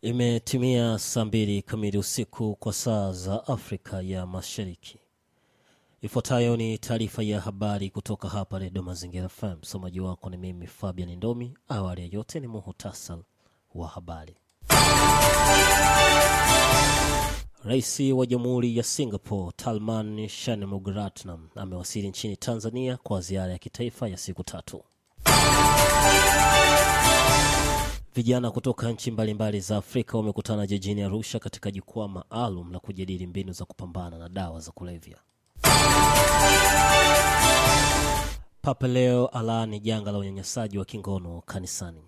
Imetimia saa mbili kamili usiku kwa saa za Afrika ya Mashariki. Ifuatayo ni taarifa ya habari kutoka hapa Redio Mazingira FM. Msomaji wako ni mimi Fabian Ndomi. Awali ya yote ni muhutasar wa habari. Rais wa Jamhuri ya Singapore Talman Shanmugaratnam amewasili nchini Tanzania kwa ziara ya kitaifa ya siku tatu. Vijana kutoka nchi mbalimbali za Afrika wamekutana jijini Arusha katika jukwaa maalum la kujadili mbinu za kupambana na dawa za kulevya. Papa Leo alaani janga la unyanyasaji wa kingono kanisani.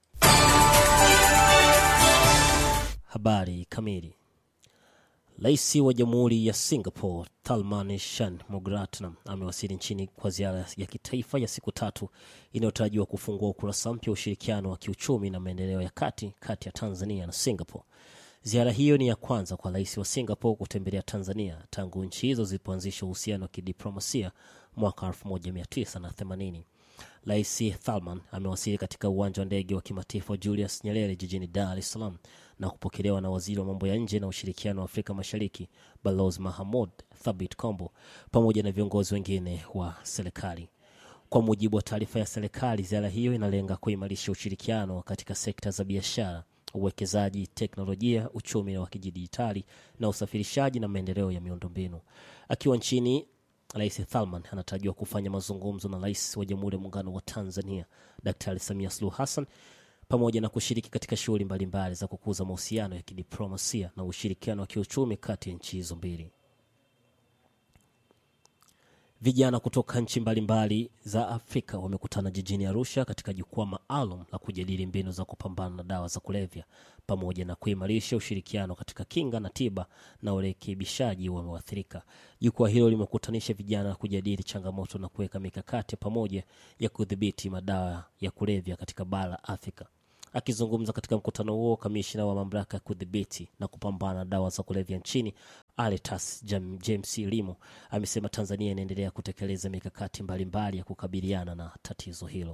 Habari kamili. Rais wa Jamhuri ya Singapore Tharman Shanmugaratnam amewasili nchini kwa ziara ya kitaifa ya siku tatu inayotarajiwa kufungua ukurasa mpya wa ushirikiano wa kiuchumi na maendeleo ya kati kati ya Tanzania na Singapore. Ziara hiyo ni ya kwanza kwa rais wa Singapore kutembelea Tanzania tangu nchi hizo zilipoanzisha uhusiano wa kidiplomasia mwaka 1980. Rais Thalman amewasili katika uwanja wa ndege wa kimataifa wa Julius Nyerere jijini Dar es Salaam na kupokelewa na waziri wa mambo ya nje na ushirikiano wa Afrika Mashariki Balozi Mahamud Thabit Kombo pamoja na viongozi wengine wa serikali. Kwa mujibu wa taarifa ya serikali, ziara hiyo inalenga kuimarisha ushirikiano katika sekta za biashara, uwekezaji, teknolojia, uchumi wa kidijitali na usafirishaji na maendeleo ya miundombinu. Akiwa nchini Rais Thalman anatarajiwa kufanya mazungumzo na rais wa Jamhuri ya Muungano wa Tanzania Daktari Samia Suluhu Hassan pamoja na kushiriki katika shughuli mbalimbali za kukuza mahusiano ya kidiplomasia na ushirikiano wa kiuchumi kati ya nchi hizo mbili. Vijana kutoka nchi mbalimbali za Afrika wamekutana jijini Arusha katika jukwaa maalum la kujadili mbinu za kupambana na dawa za kulevya pamoja na kuimarisha ushirikiano katika kinga na tiba na urekebishaji wa waathirika. Jukwaa hilo limekutanisha vijana kujadili changamoto na kuweka mikakati pamoja ya kudhibiti madawa ya kulevya katika bara la Afrika. Akizungumza katika mkutano huo, kamishna wa mamlaka ya kudhibiti na kupambana na dawa za kulevya nchini Aletas James Limo amesema Tanzania inaendelea kutekeleza mikakati mbalimbali ya kukabiliana na tatizo hilo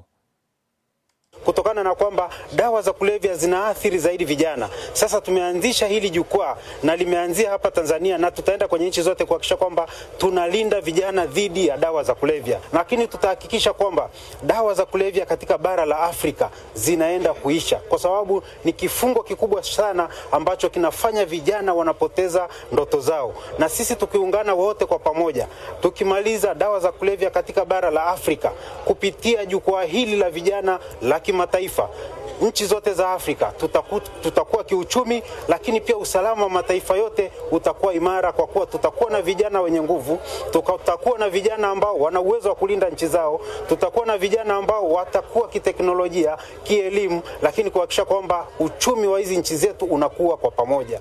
kutokana na kwamba dawa za kulevya zinaathiri zaidi vijana. Sasa tumeanzisha hili jukwaa na limeanzia hapa Tanzania na tutaenda kwenye nchi zote kuhakikisha kwamba tunalinda vijana dhidi ya dawa za kulevya, lakini tutahakikisha kwamba dawa za kulevya katika bara la Afrika zinaenda kuisha, kwa sababu ni kifungo kikubwa sana ambacho kinafanya vijana wanapoteza ndoto zao, na sisi tukiungana wote kwa pamoja, tukimaliza dawa za kulevya katika bara la Afrika kupitia jukwaa hili la vijana la kimataifa nchi zote za Afrika tutaku, tutakuwa kiuchumi, lakini pia usalama wa mataifa yote utakuwa imara, kwa kuwa tutakuwa na vijana wenye nguvu, tutakuwa na vijana ambao wana uwezo wa kulinda nchi zao, tutakuwa na vijana ambao watakuwa kiteknolojia, kielimu, lakini kuhakikisha kwamba uchumi wa hizi nchi zetu unakuwa kwa pamoja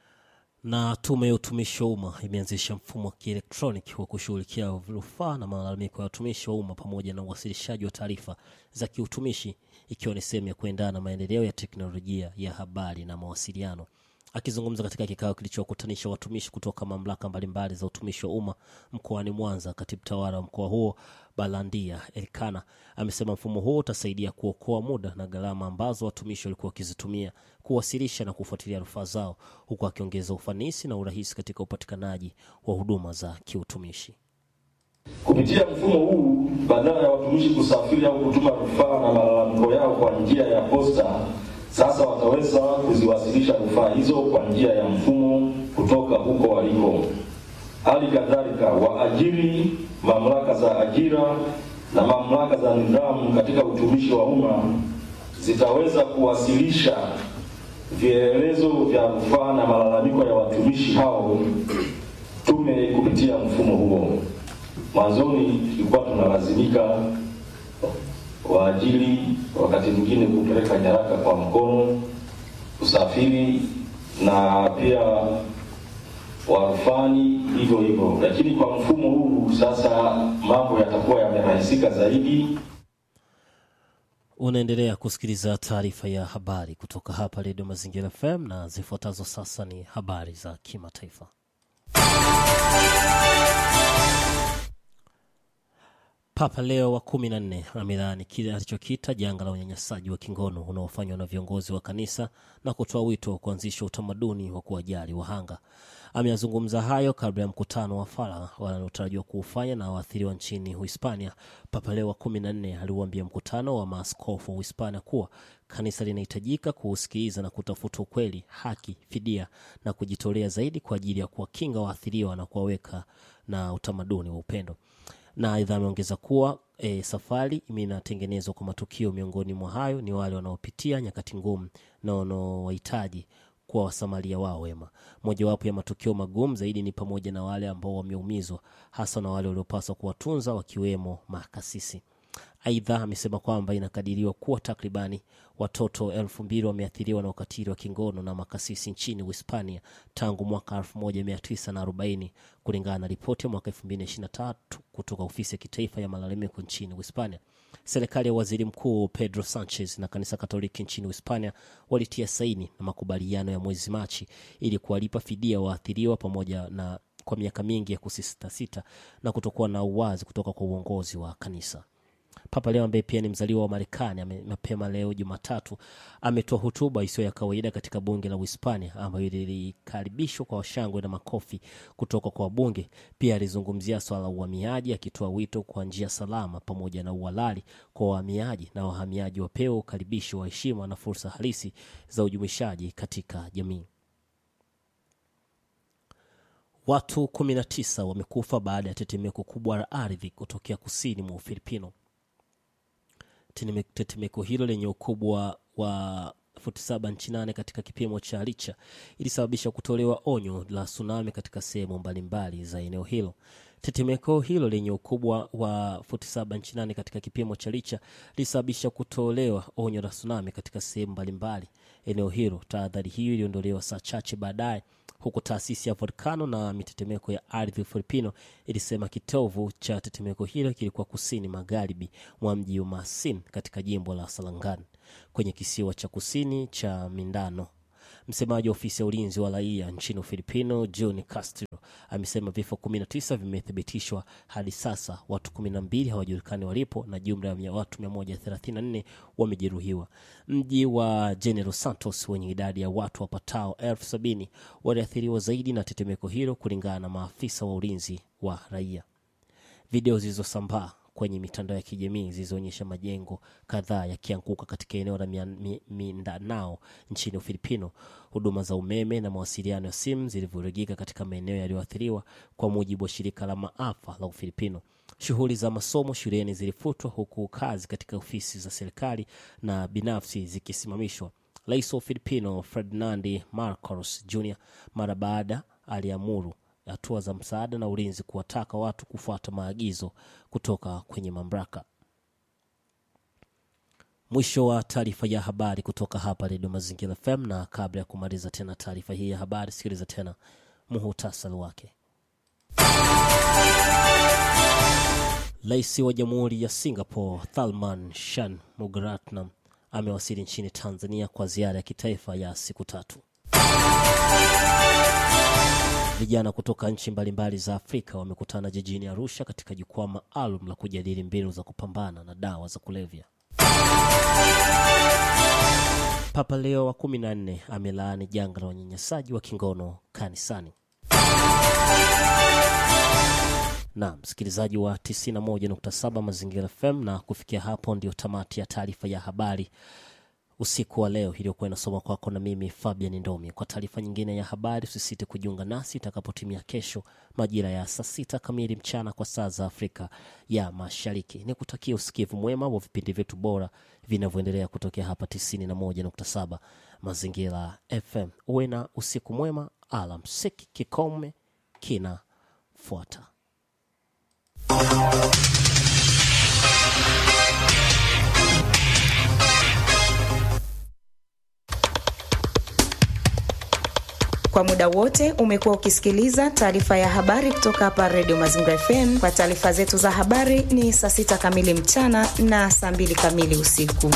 na Tume ya Utumishi wa Umma imeanzisha mfumo wa kielektroniki wa kushughulikia rufaa na malalamiko ya watumishi wa umma pamoja na uwasilishaji wa taarifa za kiutumishi ikiwa ni sehemu ya kuendana na maendeleo ya teknolojia ya habari na mawasiliano. Akizungumza katika kikao kilichowakutanisha watumishi kutoka mamlaka mbalimbali za utumishi wa umma mkoani Mwanza, katibu tawala wa mkoa huo Balandia Elkana amesema mfumo huo utasaidia kuokoa muda na gharama ambazo watumishi walikuwa wakizitumia kuwasilisha na kufuatilia rufaa zao, huku akiongeza ufanisi na urahisi katika upatikanaji wa huduma za kiutumishi. Kupitia mfumo huu, badala ya watumishi kusafiri au kutuma rufaa na malalamiko yao kwa njia ya posta, sasa wataweza kuziwasilisha rufaa hizo kwa njia ya mfumo kutoka huko waliko. Hali kadhalika, waajiri, mamlaka za ajira na mamlaka za nidhamu katika utumishi wa umma zitaweza kuwasilisha vielelezo vya rufaa na malalamiko ya watumishi hao tume kupitia mfumo huo. Mwanzoni tulikuwa tunalazimika waajiri wakati mwingine kupeleka nyaraka kwa mkono, usafiri na pia warufani hivyo hivyo, lakini kwa mfumo huu sasa mambo yatakuwa yamerahisika zaidi. Unaendelea kusikiliza taarifa ya habari kutoka hapa Redio Mazingira FM na zifuatazo sasa ni habari za kimataifa. Papa Leo wa kumi na nne amelaani kile alichokita janga la unyanyasaji wa kingono unaofanywa na viongozi wa kanisa na kutoa wito wa kuanzisha utamaduni wa kuwajali wahanga. Ameyazungumza hayo kabla ya mkutano wa faragha wanaotarajiwa kuufanya na waathiriwa nchini Uhispania. Papa Leo wa kumi na nne aliuambia mkutano wa maaskofu wa Uhispania kuwa kanisa linahitajika kuusikiliza na kutafuta ukweli, haki, fidia na kujitolea zaidi kwa ajili ya kuwakinga waathiriwa na kuwaweka na utamaduni wa upendo na aidha ameongeza kuwa e, safari inatengenezwa kwa matukio. Miongoni mwa hayo ni wale wanaopitia nyakati ngumu na wanaowahitaji kuwa wasamaria wao wema. Mojawapo ya matukio magumu zaidi ni pamoja na wale ambao wameumizwa, hasa na wale waliopaswa kuwatunza, wakiwemo makasisi. Aidha amesema kwamba inakadiriwa kuwa takribani watoto elfu mbili wameathiriwa na ukatili wa kingono na makasisi nchini Uhispania tangu mwaka 1940 kulingana na ripoti ya mwaka 2023 kutoka ofisi ya kitaifa ya malalamiko nchini Uhispania. Serikali ya waziri mkuu Pedro Sanchez na kanisa Katoliki nchini Uhispania walitia saini na makubaliano ya mwezi Machi ili kuwalipa fidia waathiriwa pamoja na kwa miaka mingi ya kusisitasita na kutokuwa na uwazi kutoka kwa uongozi wa kanisa. Papa Leo ambaye pia ni mzaliwa wa Marekani mapema leo Jumatatu ametoa hotuba isiyo ya kawaida katika bunge la Uhispania ambayo lilikaribishwa kwa shangwe na makofi kutoka kwa wabunge. Pia alizungumzia swala la uhamiaji, akitoa wito kwa njia salama pamoja na uhalali kwa wahamiaji na wahamiaji wapewe ukaribishi wa heshima na fursa halisi za ujumuishaji katika jamii. Watu 19 wamekufa baada ya tetemeko kubwa la ardhi kutokea kusini mwa Ufilipino. Tetemeko hilo lenye ukubwa wa futi saba nchi nane katika kipimo cha Richa ilisababisha kutolewa onyo la tsunami katika sehemu mbalimbali za eneo hilo. Tetemeko hilo lenye ukubwa wa futi saba nchi nane katika kipimo cha Richa lilisababisha kutolewa onyo la tsunami katika sehemu mbalimbali eneo hilo. Tahadhari hiyo iliondolewa saa chache baadaye huku taasisi ya volkano na mitetemeko ya ardhi Ufilipino ilisema kitovu cha tetemeko hilo kilikuwa kusini magharibi mwa mji wa Masin katika jimbo la Salangan kwenye kisiwa cha kusini cha Mindano. Msemaji wa ofisi ya ulinzi wa raia nchini Ufilipino John Castro amesema vifo 19 vimethibitishwa hadi sasa, watu 12 hawajulikani walipo na jumla ya watu 134 wamejeruhiwa. Mji wa General Santos wenye idadi ya watu wapatao elfu sabini waliathiriwa zaidi na tetemeko hilo kulingana na maafisa wa ulinzi wa raia. Video zilizosambaa kwenye mitandao ya kijamii zilizoonyesha majengo kadhaa yakianguka katika eneo la Mindanao nchini Ufilipino. Huduma za umeme na mawasiliano ya simu zilivurugika katika maeneo yaliyoathiriwa, kwa mujibu wa shirika la maafa la Ufilipino. Shughuli za masomo shuleni zilifutwa, huku kazi katika ofisi za serikali na binafsi zikisimamishwa. Rais wa Ufilipino Ferdinand Marcos Jr mara baada aliamuru hatua za msaada na ulinzi kuwataka watu kufuata maagizo kutoka kwenye mamlaka. Mwisho wa taarifa ya habari kutoka hapa Redio Mazingira FM, na kabla ya kumaliza tena taarifa hii ya habari, sikiliza tena muhutasari wake. Rais wa Jamhuri ya Singapore Tharman Shanmugaratnam amewasili nchini Tanzania kwa ziara ya kitaifa ya siku tatu. Vijana kutoka nchi mbalimbali za Afrika wamekutana jijini Arusha katika jukwaa maalum la kujadili mbinu za kupambana na dawa za kulevya. Papa Leo wa kumi na nne amelaani janga la unyanyasaji wa kingono kanisani. Na msikilizaji wa 91.7 Mazingira FM, na kufikia hapo ndio tamati ya taarifa ya habari usiku wa leo iliyokuwa inasoma kwako na mimi Fabian Ndomi. Kwa taarifa nyingine ya habari, usisite kujiunga nasi itakapotimia kesho majira ya saa sita kamili mchana kwa saa za Afrika ya Mashariki. Ni kutakia usikivu mwema wa vipindi vyetu bora vinavyoendelea kutokea hapa 91.7 Mazingira FM. Uwe na usiku mwema, alamsiki. Kikome kinafuata. Kwa muda wote umekuwa ukisikiliza taarifa ya habari kutoka hapa Redio Mazingira FM. Kwa taarifa zetu za habari ni saa sita kamili mchana na saa mbili kamili usiku.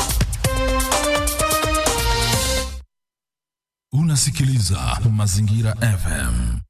Unasikiliza Mazingira FM.